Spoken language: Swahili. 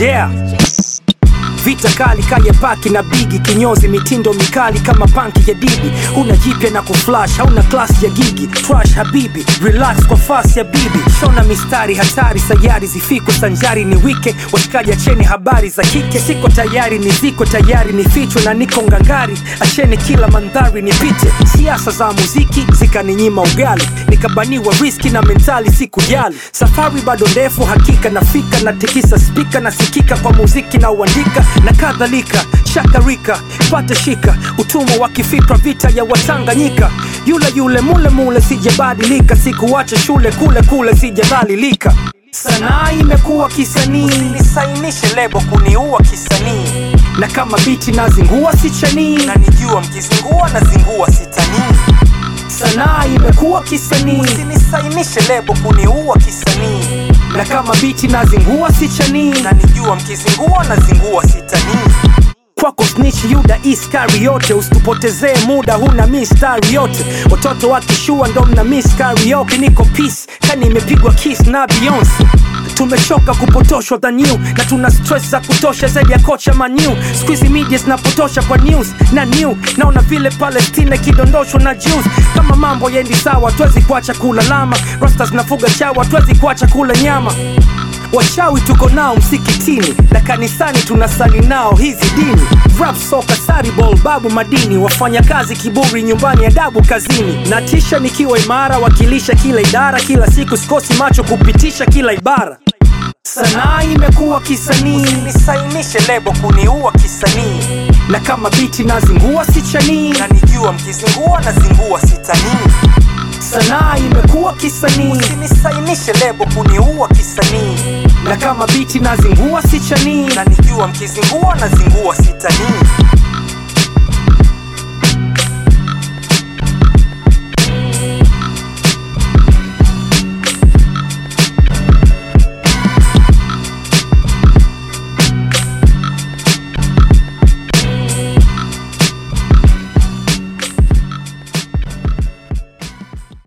yeah vita kali kaya paki na bigi kinyozi mitindo mikali kama panki ya didi huna jipya na kuflash hauna klasi ya gigi trash habibi relax kwa fasi ya bibi shona mistari hatari sayari zifikwe sanjari ni wike washikaji acheni habari za kike siko tayari niziko tayari nifichwe na niko ngangari acheni kila mandhari nipite siasa za muziki zikaninyima ugali nikabaniwa riski na mentali sikujali safari bado ndefu hakika nafika natikisa spika nasikika kwa muziki na uandika na kadhalika shakarika pate shika utumwa wa kifikra vita ya watanganyika yule yule mule mule sijabadilika sikuwacha shule kule kule sijadhalilika sanaa imekuwa kisanii nisainishe lebo kuniua kisanii na kama biti nazingua sichanii na nijua mkizingua nazingua sitanii sanaa imekuwa kisanii sinisainishe lebo kuniua kisanii na kama biti nazingua sichanii na nijua mkizingua nazingua sitanii kwako snitch yuda iskari yote usitupotezee muda huna mistari yote watoto wakishua ndo mna miss karaoke niko peace kani imepigwa kiss na beyonce tumechoka kupotoshwa the new na tuna stress za kutosha zaidi ya kocha manu squeezy media zinapotosha kwa news na new naona vile palestina ikidondoshwa na jews kama mambo yendi sawa tuwezi kuacha kulalama rasta zinafuga chawa tuwezi kuacha kula nyama wachawi tuko nao msikitini na kanisani tunasali nao hizi dini rap soka saribol babu madini wafanya kazi kiburi nyumbani adabu kazini na tisha nikiwa imara wakilisha kila idara kila siku sikosi macho kupitisha kila ibara sanaa imekuwa kisanii nisainishe lebo kuniua kisanii na kama biti nazingua sichanii na nijua mkizingua nazingua sitanii sanaa imekuwa kisanii sinisainishe lebo kuniua kisanii na kama biti nazingua sichanii na nijua mkizingua nazingua sitanii